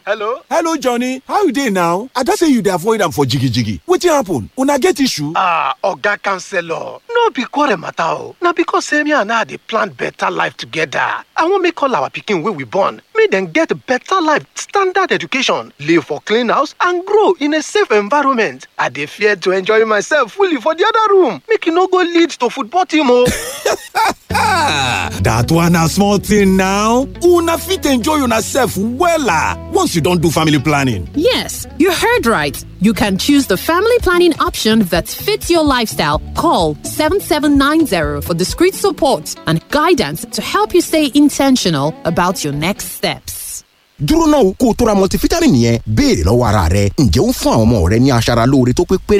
hello hello johnny how you dey now i just say you dey avoid am for jigijigi wetin happen una get issue ah oga counselor no be quarrel matter o na because say me and her dey plan better life together i wan make all our pikin wey we born make dem get better life standard education live for clean house and grow in a safe environment i dey fear to enjoy myself fully for the other room make e no go lead to football team o. dat one na small thing now una fit enjoy una sef wella once you don do family planning Yes, you heard right. You can choose the family planning option that fits your lifestyle. Call 7790 for discreet support and guidance to help you stay intentional about your next steps. dúró náà kó o tó ra multivitamin yẹn béèrè lọ́wọ́ ara rẹ ǹjẹ́ ó ń fún àwọn ọmọ rẹ ní aṣara lóore tó pé péré